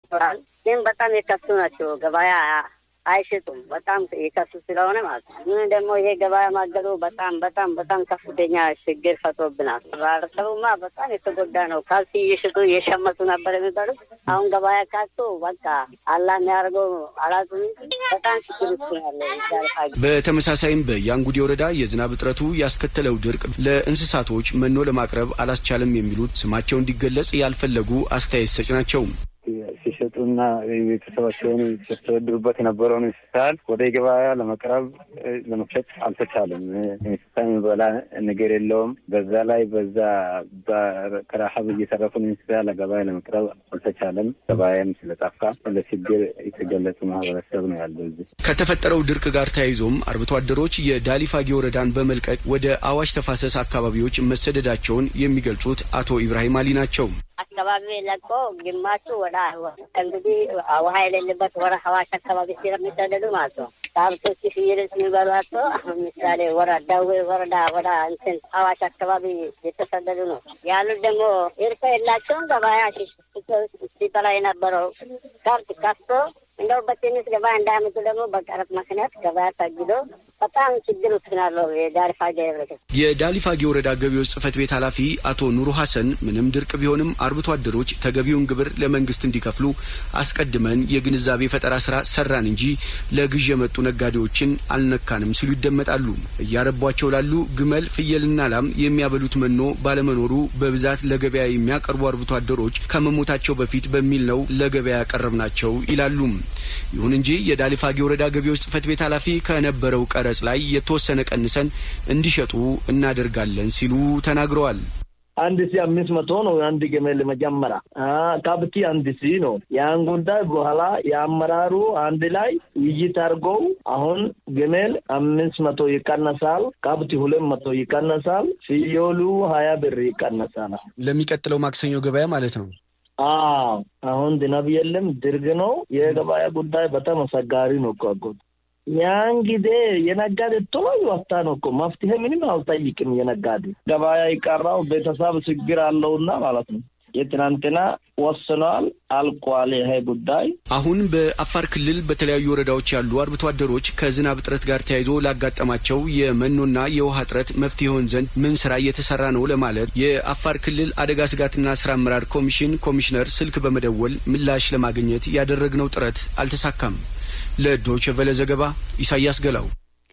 ይኖራል። ግን በጣም የከሱ ናቸው። ገበያ አይሽጡም። በጣም የከሱ ስለሆነ ማለት ነው። ምን ደግሞ ይሄ ገበያ ማገዱ በጣም በጣም በጣም ከፍተኛ ችግር ፈጥሮብናል። ማህበረሰቡማ በጣም የተጎዳ ነው። ካልሲ እየሽጡ እየሸመቱ ነበር የሚባሉት አሁን ገበያ ካጡ በቃ አላህ የሚያደርገው አላጡም። በጣም ችግር ውስጥ ነው ያለ በተመሳሳይም በያንጉዴ ወረዳ የዝናብ እጥረቱ ያስከተለው ድርቅ ለእንስሳቶች መኖ ለማቅረብ አላስቻለም የሚሉት ስማቸው እንዲገለጽ ያልፈለጉ አስተያየት ሰጭ ናቸው። ሲሸጡና ቤተሰባቸውን ሲያስተዳድሩበት የነበረውን እንስሳት ወደ ገበያ ለመቅረብ ለመሸጥ አልተቻለም። እንስሳ የሚበላ ነገር የለውም። በዛ ላይ በዛ ከረሀብ እየተረፉን እንስሳ ለገበያ ለመቅረብ አልተቻለም። ገበያም ስለጠፋ ለችግር የተገለጹ ማህበረሰብ ነው ያለው። እዚህ ከተፈጠረው ድርቅ ጋር ተያይዞም አርብቶ አደሮች የዳሊፋጌ ወረዳን በመልቀቅ ወደ አዋሽ ተፋሰስ አካባቢዎች መሰደዳቸውን የሚገልጹት አቶ ኢብራሂም አሊ ናቸው። አካባቢ ለቆ ግማሹ ወደ እንግዲህ ውሃ የሌለበት ወደ ሀዋሽ አካባቢ ስለሚሰደዱ ማለት ነው። ከብቶች ፍየሎች የሚበሏቸው አሁን ምሳሌ ወረ ዳዌ ወረዳ ወደ እንትን ሀዋሽ አካባቢ የተሰደዱ ነው ያሉት። ደግሞ እርሻ የላቸውም። ገበያ ሲበላ የነበረው ከብት ከፍቶ እንደው በትንሽ ገበያ እንዳያመጡ ደግሞ በቀረጥ ምክንያት ገበያ ታግዶ በጣም ችግር ውስጥ ናለው የዳሊፋጌ ህብረተሰብ። የዳሊፋጌ ወረዳ ገቢዎች ጽህፈት ቤት ኃላፊ አቶ ኑሩ ሀሰን ምንም ድርቅ ቢሆንም አርብቶ አደሮች ተገቢውን ግብር ለመንግስት እንዲከፍሉ አስቀድመን የግንዛቤ ፈጠራ ስራ ሰራን እንጂ ለግዥ የመጡ ነጋዴዎችን አልነካንም ሲሉ ይደመጣሉ። እያረቧቸው ላሉ ግመል፣ ፍየልና ላም የሚያበሉት መኖ ባለመኖሩ በብዛት ለገበያ የሚያቀርቡ አርብቶ አደሮች ከመሞታቸው በፊት በሚል ነው ለገበያ ያቀረብናቸው ይላሉ። ይሁን እንጂ የዳሊፋጌ ወረዳ ገቢዎች ጽህፈት ቤት ኃላፊ ከነበረው ቀረጽ ላይ የተወሰነ ቀንሰን እንዲሸጡ እናደርጋለን ሲሉ ተናግረዋል። አንድ ሺ አምስት መቶ ነው የአንድ ግመል መጀመሪያ ከብቲ አንድ ሺ ነው። ያን ጉዳይ በኋላ የአመራሩ አንድ ላይ ውይይት አድርገው አሁን ግመል አምስት መቶ ይቀነሳል፣ ከብቲ ሁለት መቶ ይቀነሳል፣ ፍየሉ ሀያ ብር ይቀነሳል። ለሚቀጥለው ማክሰኞ ገበያ ማለት ነው። አዎ አሁን ዝናብ የለም፣ ድርቅ ነው። የገበያ ጉዳይ በጣም አስቸጋሪ ነው እኮ አጎት። ያን ጊዜ የነጋዴ ቶሎ ይወጣ ነው እኮ መፍትሄ ምንም አልጠይቅም። የነጋዴ ገበያ ይቀራው ቤተሰብ ችግር አለውና ማለት ነው። የትናንትና ወስኗል፣ አልቋል ይሄ ጉዳይ። አሁን በአፋር ክልል በተለያዩ ወረዳዎች ያሉ አርብቶ አደሮች ከዝናብ እጥረት ጋር ተያይዞ ላጋጠማቸው የመኖና የውሃ እጥረት መፍትሄ ይሆን ዘንድ ምን ስራ እየተሰራ ነው ለማለት የአፋር ክልል አደጋ ስጋትና ስራ አመራር ኮሚሽን ኮሚሽነር ስልክ በመደወል ምላሽ ለማግኘት ያደረግነው ጥረት አልተሳካም። ለዶይቼ ቬለ ዘገባ ኢሳያስ ገላው።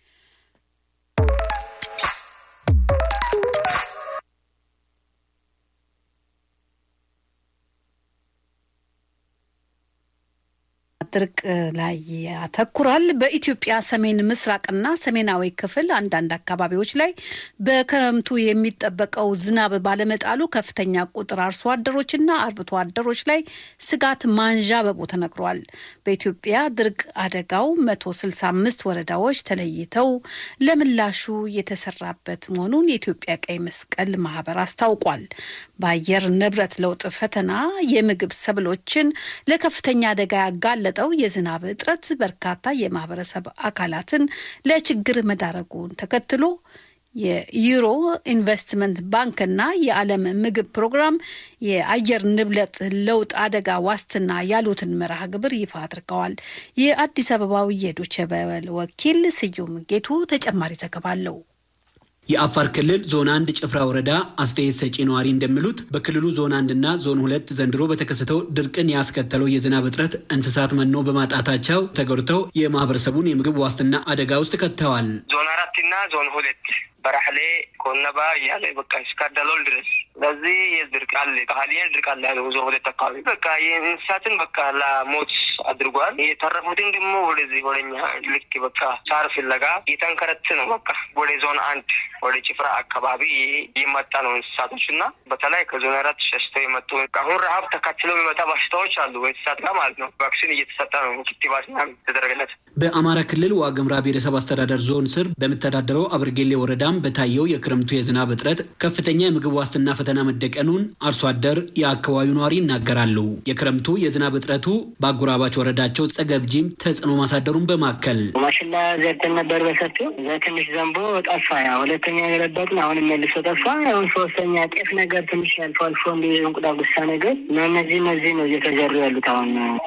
ድርቅ ላይ ያተኩራል። በኢትዮጵያ ሰሜን ምስራቅና ሰሜናዊ ክፍል አንዳንድ አካባቢዎች ላይ በክረምቱ የሚጠበቀው ዝናብ ባለመጣሉ ከፍተኛ ቁጥር አርሶ አደሮችና አርብቶ አደሮች ላይ ስጋት ማንዣበቡ ተነግሯል። በኢትዮጵያ ድርቅ አደጋው 165 ወረዳዎች ተለይተው ለምላሹ የተሰራበት መሆኑን የኢትዮጵያ ቀይ መስቀል ማህበር አስታውቋል። በአየር ንብረት ለውጥ ፈተና የምግብ ሰብሎችን ለከፍተኛ አደጋ ያጋለጠው የዝናብ እጥረት በርካታ የማህበረሰብ አካላትን ለችግር መዳረጉን ተከትሎ የዩሮ ኢንቨስትመንት ባንክና የዓለም ምግብ ፕሮግራም የአየር ንብረት ለውጥ አደጋ ዋስትና ያሉትን መርሃ ግብር ይፋ አድርገዋል። የአዲስ አበባው የዶቼ ቬለ ወኪል ስዩም ጌቱ ተጨማሪ ዘገባ አለው። የአፋር ክልል ዞን አንድ ጭፍራ ወረዳ አስተያየት ሰጪ ነዋሪ እንደሚሉት በክልሉ ዞን አንድ እና ዞን ሁለት ዘንድሮ በተከሰተው ድርቅን ያስከተለው የዝናብ እጥረት እንስሳት መኖ በማጣታቸው ተጎድተው የማህበረሰቡን የምግብ ዋስትና አደጋ ውስጥ ከተዋል። ዞን አራት እና ዞን ሁለት በራሕሌ ኮነባ እያለ በቃ እስከ ደሎል ድረስ ስለዚህ የድርቅ አለ ቃሊያን ድርቅ አለ ያለ ዞን ሁለት አካባቢ በቃ የእንስሳትን በቃ ለሞት አድርጓል። የተረፉትን ደግሞ ወደዚህ ወደኛ ልክ በቃ ሳር ፍለጋ እየተንከረት ነው። በቃ ወደ ዞን አንድ ወደ ጭፍራ አካባቢ የመጣ ነው እንስሳቶች እና በተለይ ከዞን አራት ሸሽተው የመጡ አሁን ረሀብ ተካትለው የሚመጣ በሽታዎች አሉ እንስሳት ጋር ማለት ነው። ቫክሲን እየተሰጠ ነው ክትባት ተደረገለት። በአማራ ክልል ዋግምራ ብሔረሰብ አስተዳደር ዞን ስር በምተዳደረው አብርጌሌ ወረዳም በታየው የክረምቱ የዝናብ እጥረት ከፍተኛ የምግብ ዋስትና ፈተና መደቀኑን አርሶ አደር የአካባቢው ነዋሪ ይናገራሉ። የክረምቱ የዝናብ እጥረቱ በአጎራባች ወረዳቸው ጸገብጂም ተጽዕኖ ማሳደሩን በማከል ማሽላ ዘርተን ነበር በሰፊው እዛ ትንሽ ዘንቦ ጠፋ። ያ ሁለተኛ የገለበጥን አሁን መልሶ ጠፋ። አሁን ሶስተኛ ጤፍ ነገር ትንሽ አልፎ አልፎ እንዲ እንቁጣ ጉሳ ነገር እነዚህ እነዚህ ነው እየተዘሩ ያሉት አሁን